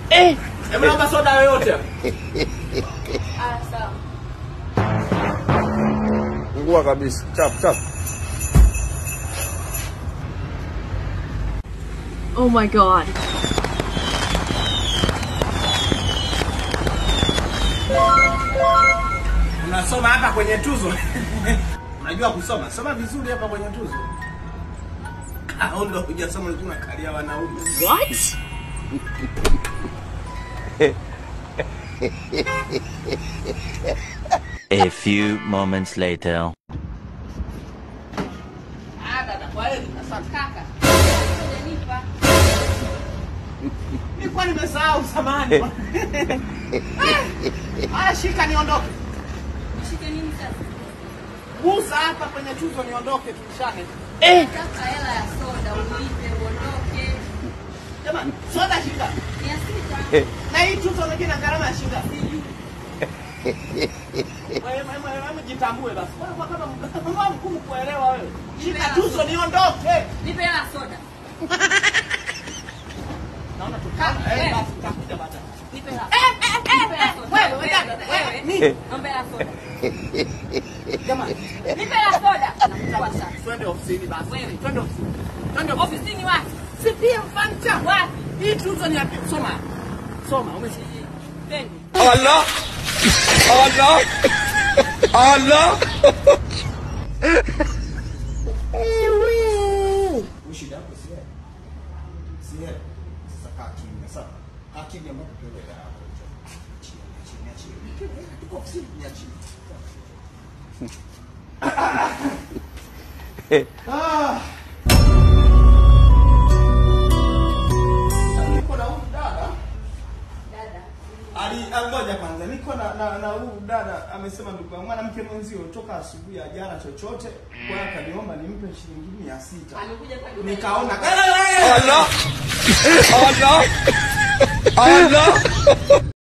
Eh, Hebu naomba soda yoyote. Ah, sawa. ngua kabisa. Chap chap. Oh my god. Unasoma hapa kwenye tuzo. Unajua kusoma. Soma vizuri hapa kwenye tuzo. Au ndo hujasoma ulikuwa unakalia wanaume. What? A few moments later. Ah, dada, kwa heri. Asante. Kaka. Unanipa. Nilikuwa nimesahau samani. Ah, shika niondoke. Nishike nini sasa? Gusa hapa kwenye tuzo niondoke tulishane. Nataka hela ya soda ulipe uondoke. Jamani, soda shika. Mia sita. Na hii tuzo unajua ina gharama ya shilingi ngapi? Wewe wewe wewe jitambue basi. Wewe kama kama mkuu kuelewa wewe. Shika tuzo niondoke. Nipe hela ya soda. Naona tukana. Eh, basi tutakuja baadaye. Nipe hela. Nipe hela ya soda. Wewe, wewe, dada, wewe, ni- Nipe hela ya soda. Jamani, Nipe hela ya soda. Nakuchukua sasa. twende ofisini basi. Wewe. Twende ofisini. Twende ofisini. Ofisini wapi? Si pia mfanicha. Wapi? Hii tuzo ni ya pi- soma. Soma, umesikia? Pendi. Allah. Allah. Allah. Shida yako si yeye. Si yeye. Sasa kaa kimya sawa. Kaa kimya mpaka tuelewe hapo. Chini, chini, chini. Tuko ofisini ya chini. Ah. Niko na huyu dada. Dada. Ali ngoja kwanza. Niko na na, na huyu dada amesema ndugu yangu mwanamke mwenzio toka asubuhi ya jana chochote. Kwa hiyo akaniomba nimpe shilingi 600. Amekuja kwa duka. Nikaona Allah. Allah. Allah.